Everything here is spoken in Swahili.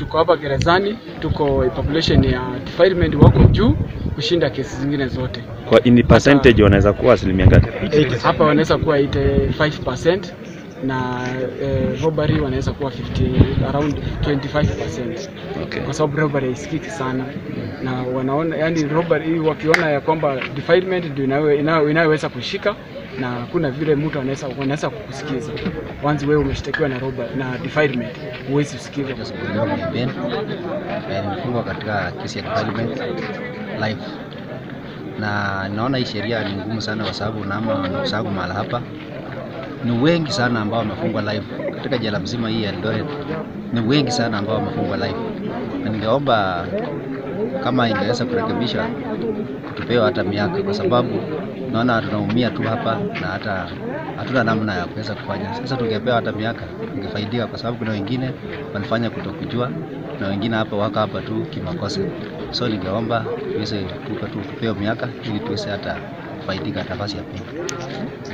tuko hapa gerezani, tuko population ya defilement wako juu kushinda kesi zingine zote. Kwa in percentage wanaweza kuwa asilimia ngapi? Hapa wanaweza kuwa 85% na eh, robbery wanaweza kuwa 50, around 25% Okay. kwa sababu robbery haisikiki sana na wanaona yani robbery wakiona ya kwamba defilement ndio inayo- inayo- inayoweza kushika na hakuna vile mtu anaweza anaweza kukusikiza once wewe umeshtakiwa na robbery na defilement huwezi usikiza Leo ni Ben na nimefungwa katika kesi ya development life, na naona hii sheria ni ngumu sana, kwa sababu naama ndugu zangu mahala hapa ni wengi sana ambao wamefungwa life katika jela mzima hii ya Eldoret, ni wengi sana ambao wamefungwa life, na ningeomba kama ingeweza kurekebisha kutupewa hata miaka, kwa sababu naona tunaumia tu hapa na hata hatuna namna ya kuweza kufanya. Sasa tungepewa hata miaka, tungefaidika, kwa sababu kuna wengine walifanya kutokujua na wengine hapa wako hapa tu kimakosa. So ningeomba tuweze tupe tu tupewe miaka ili tuweze hata kufaidika nafasi ya pili.